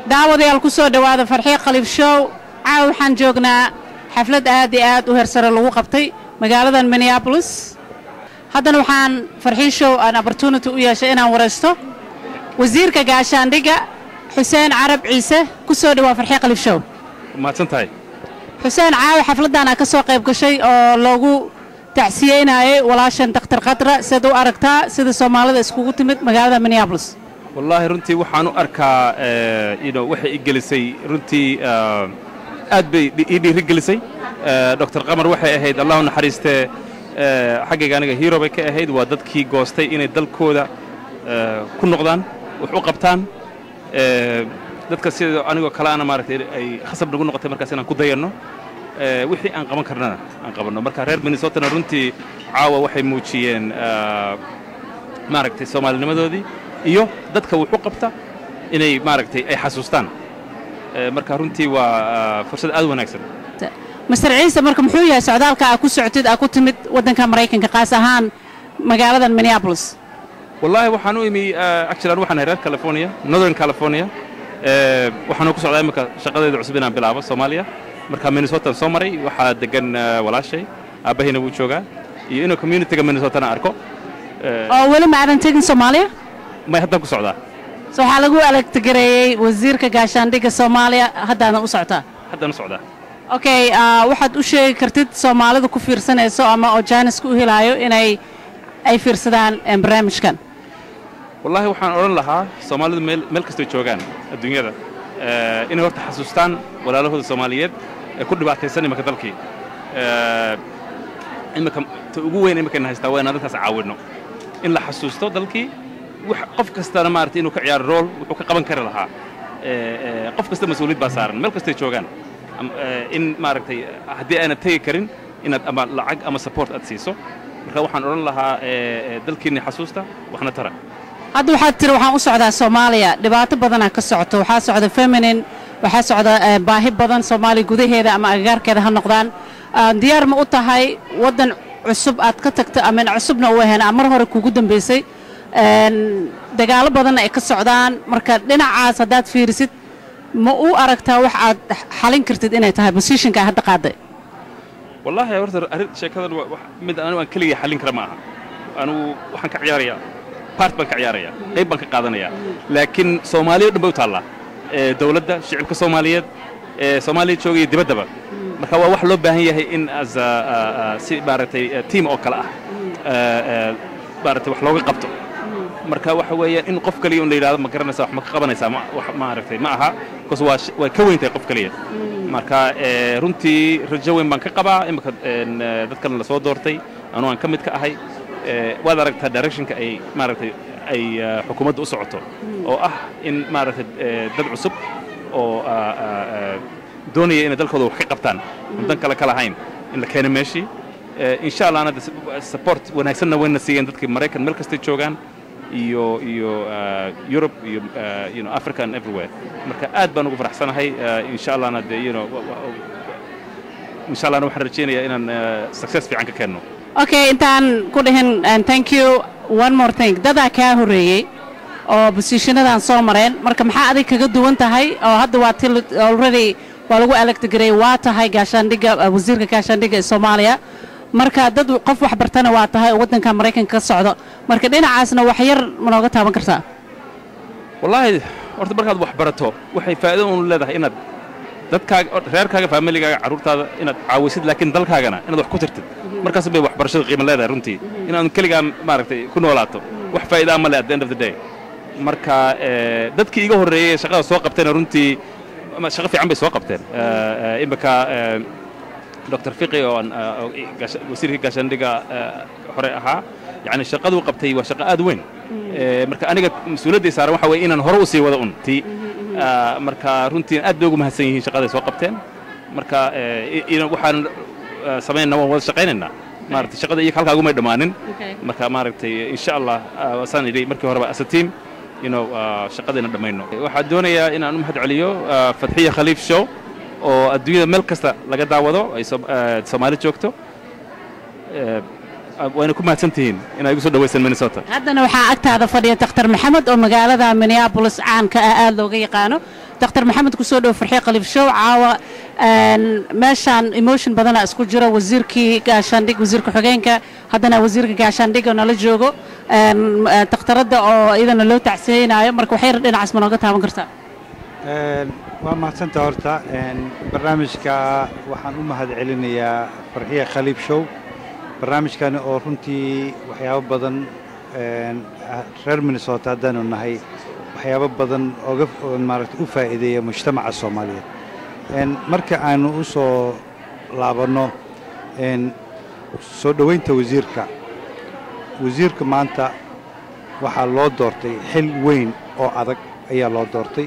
daawadayaal ku soo dhowaada farxiyo khaliif show caawa waxaan joognaa xaflad aad iyo aad u heersare lagu qabtay magaaladan minneabolis haddana waxaan farxiyo show aan opportunity u yeeshay inaan waraysto wasiirka gaashaandhigga xuseen carab ciise ku soo dhowaa farxiyo khaliif show mahadsan tahay xuseen caawa xafladdaana ka soo qayb gashay oo loogu tacsiyeynayay walaashan dakhtar khadra siad u aragtaa sida soomaalida iskugu timid magaalada minneabolis wallaahi runtii waxaan u arkaa ino waxay i gelisay runtii aad bay ii dhiiri gelisay doctor qamar waxay ahayd allahu naxariistee xaggayga aniga hero bay ka ahayd waa dadkii goostay inay dalkooda ku noqdaan wax u qabtaan dadka sida anigoo kale ana maaragtay ay khasab nagu noqotay markaas inaan ku dayanno wixii aan qaban karnana aan qabanno marka reer minnesotana runtii caawa waxay muujiyeen maaragtay soomaalinimadoodii iyo dadka wuxu qabta inay maaragtay ay xasuustaan marka runtii waa fursad aad u wanaagsan master ciise marka muxuu yahay socdaalka aa ku socotid aa ku timid waddanka maraykanka qaas ahaan magaaladan minneabolis wallaahi waxaan u imi actually anu waxaan reer california northern california waxaanu ku socdaa imika shaqadeeda cusub inaan bilaabo soomaaliya marka minnesotan soo maray waxaa degan walaashay aabbahayna wuu joogaa iyo inuu communityga minnesotana arko oo weli ma aadan tegin soomaaliya may haddaan ku socdaa so waxaa lagu alagtigareeyey wasiirka gaashaandhigga soomaaliya haddaadan u socotaa haddaan u socdaa okay waxaad u sheegi kartid soomaalida ku fiirsanayso ama oo jaaniska u helaayo inay ay fiirsadaan barnaamijkan wallaahi waxaan odhan lahaa soomaalidu meel meel kastoo joogaan adduunyada inay horta xasuustaan walaalahooda soomaaliyeed ee ku dhibaataysan imika dalkii imika ta ugu weyn imikayna haystaa waa inaan dadkaas caawinno in la xasuusto dalkii qof kastana maaragtay inuu ka ciyaaro rool wuxuu ka qaban kari lahaa qof kasta mas-uuliyad baa saaran meel kastay joogaan in maaragtay haddii aanad tegi karin inaad ama lacag ama support aad siiso marka waxaan odhan lahaa dalkiinni xasuusta waxna tara hadda waxaad tiri waxaan u socdaa soomaaliya dhibaato badanaa ka socoto waxaa socda feminin waxaa socda baahi badan soomaaliya gudaheeda ama agagaarkeeda ha noqdaan diyaar ma u tahay waddan cusub aad ka tagto amin cusubna u ahayn mar hore kugu dambaysay dagaalo badanna ay ka socdaan marka dhinacaas haddaad fiirisid ma u aragtaa wax aad xalin kartid inay tahay bosishinka hadda qaaday wallaahi horta arrin sheekadan mid anigu aan keligay xallin kara ma aha anugu waxaan ka ciyaarayaa bart baan ka ciyaarayaa qayb baan ka qaadanayaa laakiin soomaaliya dhan bay u taallaa dawladda shicibka soomaaliyeed soomaaliya joogaya dibaddaba marka waa wax loo baahan yahay in as si maaragtay tiam oo kale ah maaragtay wax looga qabto marka waxa weeyaan in qof kaliya un la yidhahdo ma garanaysaa wax ma ka qabanaysaa maaragtay ma aha bcause waa way ka weyn tahay qof kaliya marka runtii rajo weyn baan ka qabaa imika dadkan la soo doortay anuu aan ka mid ka ahay waad aragtaa directionka ay maaragtay ay xukuumadda u socoto oo ah in maaragtay dad cusub oo doonaya inay dalkooda wax ka qabtaan aan dan kale ka lahayn in la keeno meeshii insha allahna support wanaagsanna wayna siiyeen dadkii maraykan meel kastay joogaan iyo iyo Europe iyo you know Africa and everywhere marka aad baan ugu faraxsanahay insha allahna de you know insha allahna waxaan rajeynayaa inaan success fiican ka keenno okay intaan ku dhihin thank you one more thing dadaa kaa horreeyey oo bosiishanadan soo mareen marka maxaa adig kaga duwan tahay oo hadda waa til already waa lagu electgareey waa tahay gaashaandhigga wasiirka gaashaandhigga ee soomaaliya marka dad qof wax bartana waa tahay oo waddanka maraykanka ka socdo marka dhinacaasna wax yar ma nooga taaban kartaa wallaahi horta markaad wax barato waxay faa'iido un leedahay inaad dadkaaga reerkaaga familigaaga carruurtaada inaad caawisid laakiin dalkaagana inaad wax ku tirtid markaas bay waxbarashada qiimo leedahay runtii inaad keligaa maaragtay ku noolaato wax faa'iidaa ma leh at the end of the day marka dadkii iga horreeyey shaqada soo qabtayna runtii shaqo fiican bay soo qabteen imika dr fiqi oo wasiirkii gaashaandhigga hore ahaa yani shaqaduu qabtay waa shaqo aad weyn marka aniga mas-uuliyadday saaran waxa weye inaan hore u sii wado un tii marka runtii aad bay ugu mahadsan yihiin shaqaday soo qabteen marka waxaan samaynaa waan wada shaqaynaynaa maaragtay shaqada iyaga halkaa ugumay dhammaanin marka maaragtay insha allah saan idhi markii horeba as a team you know shaqadayna dhammayno waxaan doonayaa inaan u mahad celiyo fadxiya khaliif show oo adduunyada meel kasta laga daawado ay soomaali joogto wayna ku mahadsan tihiin inaa igu soo dhawaysaan minnesota haddana waxaa agtaada fadhiya dakhtar maxamed oo magaalada minneabolis caanka ah aad looga yaqaano daktar maxamed kusoo dhow farxiye khaliif show caawa meeshaan emotion badana isku jiro wasiirkii gaashaandhig wasiirka xogeenka haddana wasiirka gaashaandhigga nala joogo dakhtaradda oo iyadana loo tacsiyeynaayo marka waxay dhinacaas ma nooga taaban kartaa waa mahadsanta horta barnaamijka waxaan u mahad celinayaa farxiye khaliif show barnaamijkani oo runtii waxyaabo badan reer minnesota haddaanu nahay waxyaabo badan oga maaragta u faa'iideeya mujtamaca soomaaliyeed marka aanu u soo laabanno soo dhowaynta wasiirka wasiirka maanta waxaa loo doortay xil weyn oo adag ayaa loo doortay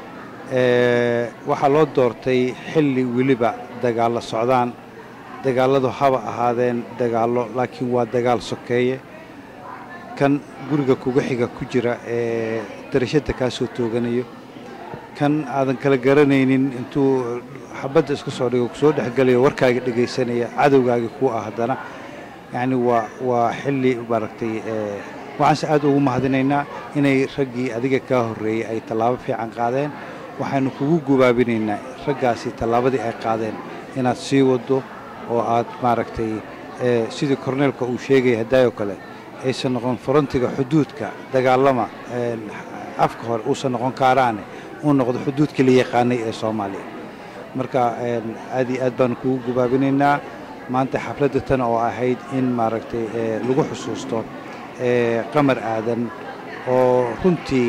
waxaa loo doortay xilli weliba dagaallo socdaan dagaalladu haba ahaadeen dagaallo laakiin waa dagaal sokeeye kan guriga kuga xiga ku jira ee darashadda kaa soo tooganayo kan aadan kala garanaynin intuu xabadda iska soo dhigo kusoo dhexgelayo warkaaga dhegaysanaya cadowgaaga ku ah haddana yacni waa waa xilli maaragtay waxaanse aad ugu mahadinaynaa inay raggii adiga kaa horreeyey ay tallaabo fiican qaadeen waxaanu kugu gubaabinaynaa raggaasi tallaabadii ay qaadeen inaad sii waddo oo aad maaragtay sidii korneelka uu sheegaya haddaayoo kale aysan noqon farantiga xuduudka dagaalama afka hore uusan noqon kaaraane uu noqdo xuduudkii la yaqaanay ee soomaaliya marka aad iyo aad baanu kugu gubaabinaynaa maanta xafladda tan oo ahayd in maaragtay lagu xusuusto qamar aadan oo runtii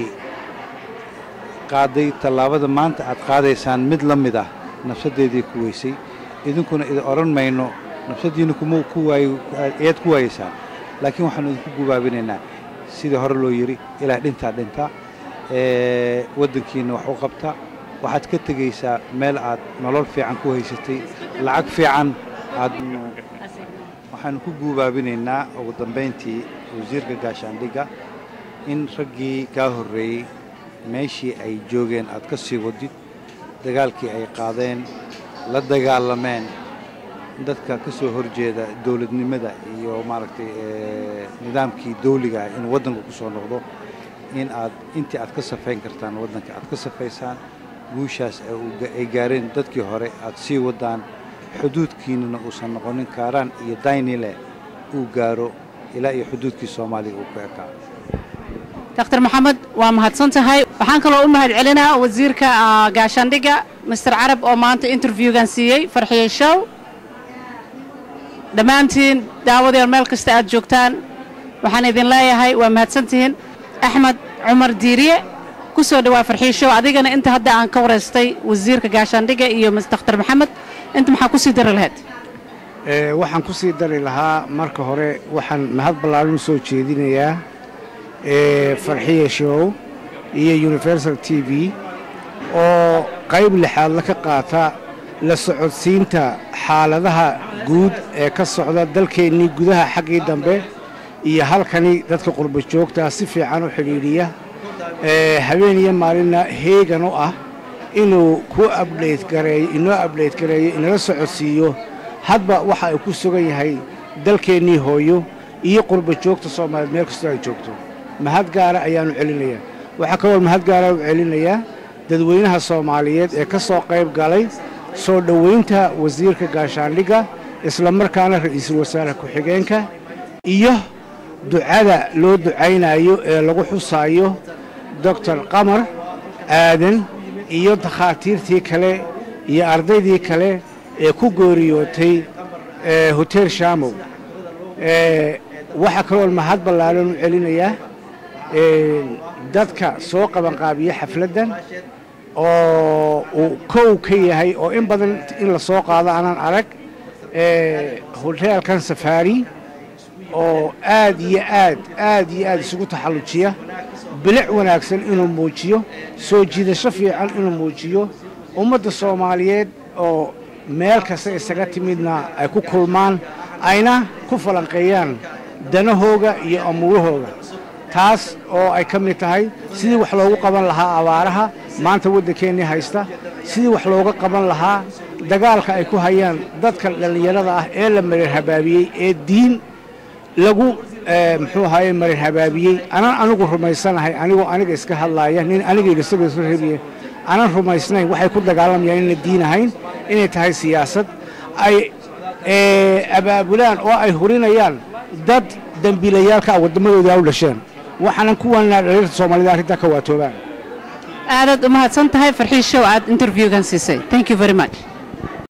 qaaday tallaabada maanta aad qaadaysaan mid la mid ah nafsaddeedii ku weysay idinkuna idin odhan mayno nafsaddiina kuma ku waayo ayaad ku waayeysaan laakiin waxaanu idinku gubaabinaynaa sidii hore loo yidhi ilaah dhintaa dhinta waddankiinna wax u qabta waxaad ka tegaysaa meel aad nolol fiican ku haysatay lacag fiican aad waxaanu ku guubaabinaynaa ugu dambayntii wasiirka gaashaandhigga in raggii kaa horreeyey meeshii ay joogeen aad ka sii wadid dagaalkii ay qaadeen la dagaalameen dadka ka soo horjeeda dowladnimada iyo maaragtay nidaamkii dawliga ah inuu waddanka ku soo noqdo in aad intii aad ka safayn kartaan waddanka aad ka safaysaan guushaas ay gaareen dadkii hore aad sii waddaan xuduudkiinnana uusan noqonin kaaraan iyo daynile uu gaaro ilaa iyo xuduudkii soomaaliya uu ku ekaa daktar maxamed waa mahadsan tahay waxaan kaloo u mahad celinaa wasiirka gaashaandhigga master carab oo maanta interviewgan siiyey farxiye show dhammaantiin daawadeer meel kasta aad joogtaan waxaan idin leeyahay waa mahadsantihiin axmed cumar diiriye ku soo dhawaa farxiye show adigana inta hadda aan ka waraystay wasiirka gaashaandhigga iyo daktar maxamed inta maxaa ku sii dari lahayd waxaan ku sii dari lahaa marka hore waxaan mahad ballaaran u soo jeedinayaa farxiye show iyo universal t v oo qayb lixaadla ka qaata la socodsiinta xaaladaha guud ee ka socda dalkeennii gudaha xaggii dambe iyo halkani dadka qurba joogtaa si fiican u xidhiidhiya habeen iyo maalinna heegan u ah inuu ku abdhaytgareeyo inoo abdhayt gareeyo inala socodsiiyo hadba waxa ay ku sugan yahay dalkeennii hooyo iyo qurba joogta soomaaliyeed meel kastoo ay joogto mahad gaara ayaannu celinayaa waxaa kaloo mahad gaara u celinayaa dadweynaha soomaaliyeed ee ka soo qayb galay soo dhowaynta wasiirka gaashaandhigga isla markaana ra'iisul wasaare ku-xigeenka iyo ducada loo ducaynayo ee lagu xusaayo doctor qamar aadan iyo dakhaatiirtii kale iyo ardaydii kale ee ku gooriyootay hotel shamow waxaa kaloo mahad ballaaran u celinayaa dadka soo qabanqaabiya xafladdan oo uu kow ka yahay oo in badan in la soo qaado aanan arag hoteelkan safaari oo aad iyo aad aad iyo aad isugu taxallujiya bilic wanaagsan inuu muujiyo soo jiidasho fiican inuu muujiyo ummadda soomaaliyeed oo meel kasta isaga timidna ay ku kulmaan ayna ku falanqeeyaan danahooga iyo amuurahooga taas oo ay ka mid tahay sidii wax loogu qaban lahaa abaaraha maanta waddankeennii haysta sidii wax looga qaban lahaa dagaalka ay ku hayaan dadka dhallinyarada ah ee la marir habaabiyey ee diin lagu muxuu ahaye marir habaabiyey anaan anigu rumaysanahay anigoo aniga iska hadlaaya nin anigayga isaga iska rebiye aanan rumaysnayn waxay ku dagaalamayaan inay diin ahayn inay tahay siyaasad ay abaabulaan oo ay hurinayaan dad dembiilayaalka ah waddamadooda u dhasheen waxaanan kuwanaa dhaliirta soomaalida arrintaa ka waatoobaan aadaad u mahadsan tahay farxiishow aad interviewgan siisay thank you very much